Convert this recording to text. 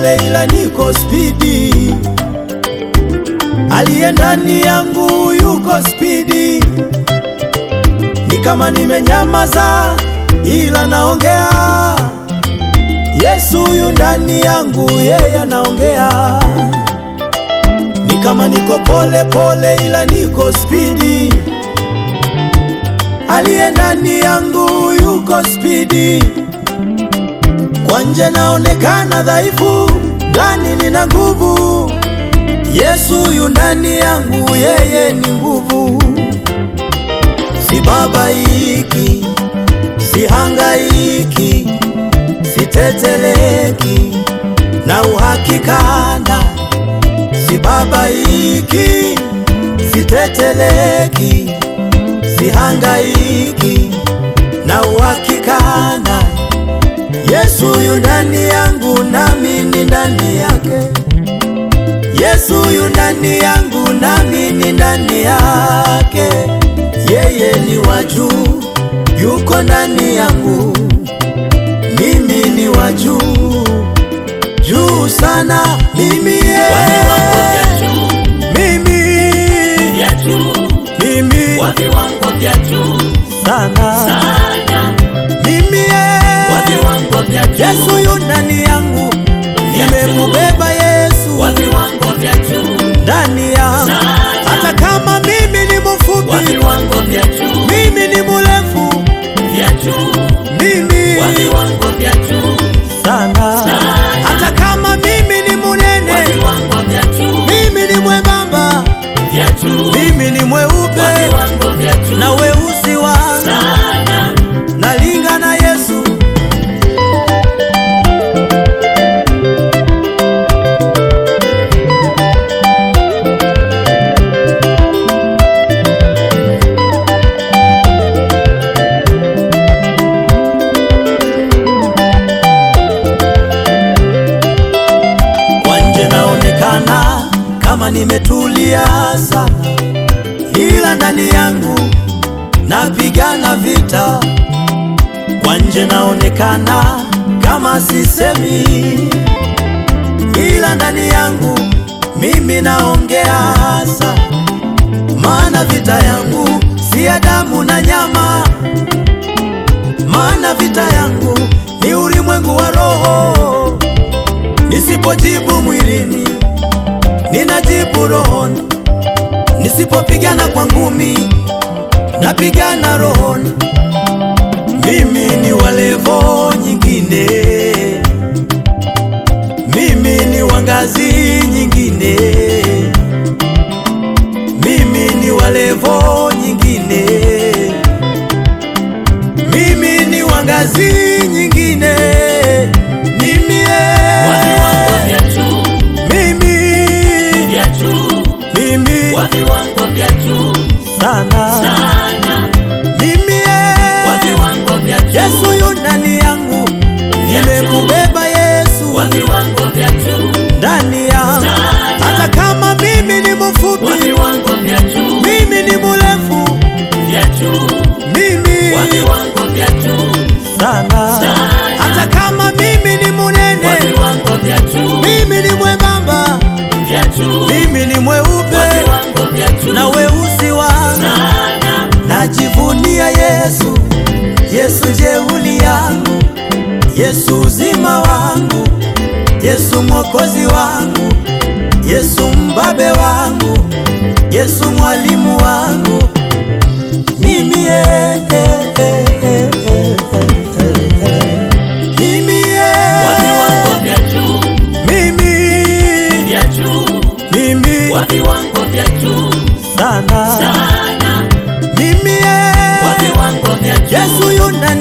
pole, ila niko spidi. Aliye ndani yangu yuko spidi, ni kama nimenyamaza, ila naongea. Yesu yu ndani yangu, yeye anaongea. Ni kama niko pole pole, ila niko spidi. Aliye ndani yangu yuko spidi. Kwa nje naonekana dhaifu, ndani nina nguvu. Yesu yu ndani yangu, yeye ni nguvu. Sibabaiki, sihangaiki, siteteleki na uhakikana. Sibabaiki, siteteleki, sihangaiki na uhakikana. Yesu yu ndani yangu, nami ni ndani yake. Yesu yu ndani yangu, nami ni ndani yake. Yeye ni wa juu, yuko ndani yangu, mimi ni wa juu, juu sana. Mimi ye, Wa viwango vya juu, mimi, vya juu, mimi wa viwango vya juu sana, sana, mimi ye, wa viwango vya juu, Yesu yu ndani yangu, nimemubeba Yesu wa viwango vya juu, ndani yangu, Sana. hata kama mimi ni wa mfupi, viwango vya juu, mimi ni mrefu, vya juu, mimi wa viwango vya juu, sana, hata kama mimi ni wa munene, viwango vya juu, mimi ni mwembamba, vya juu, mimi ni wa mweupe viwango vya juu, na weusi wangu sana, nalinga na Yesu. Kwa nje naonekana kama nimetulia sana, ila ndani yangu napigana vita. Kwa nje naonekana kama sisemi, ila ndani yangu mimi naongea sana, maana vita yangu si ya damu na nyama, maana vita yangu ni ulimwengu wa roho. Nisipojibu mwilini, ninajibu rohoni. Nisipopigana kwa ngumi, napigana rohoni. Mimi ni wa levo nyingine, mimi ni wa ngazi nyingine, mimi ni wa levo nyingine, mimi ni wa ngazi nyingine. Mimi wa viwango eh, vya juu, mimi vya juu, mimi wa viwango vya juu, sana sana, mimi wa eh, viwango vya juu, Yesu yu ndani yangu, nimemubeba Yesu wa viwango vya juu, ndani yangu, hata kama mimi ni wa mfupi, viwango vya juu, mimi ni mrefu, vya juu, mimi wa viwango vya juu, sana, hata kama mimi ni wa munene, viwango vya juu, mimi ni mwembamba, vya juu, mimi ni wa mweupe viwango vya juu, na weusi wangu sana, Najivunia Yesu, Yesu jeuli yangu, Yesu uzima wangu, Yesu mwokozi wangu, Yesu mbabe wangu, Yesu mwalimu wangu. Mimi eh, eh, eh, eh, eh, eh. Mimi wa viwango eh, vya juu, mimi vya juu, mimi wa viwango vya juu, sana sana, mimi wa eh, viwango vya juu, Yesu yuna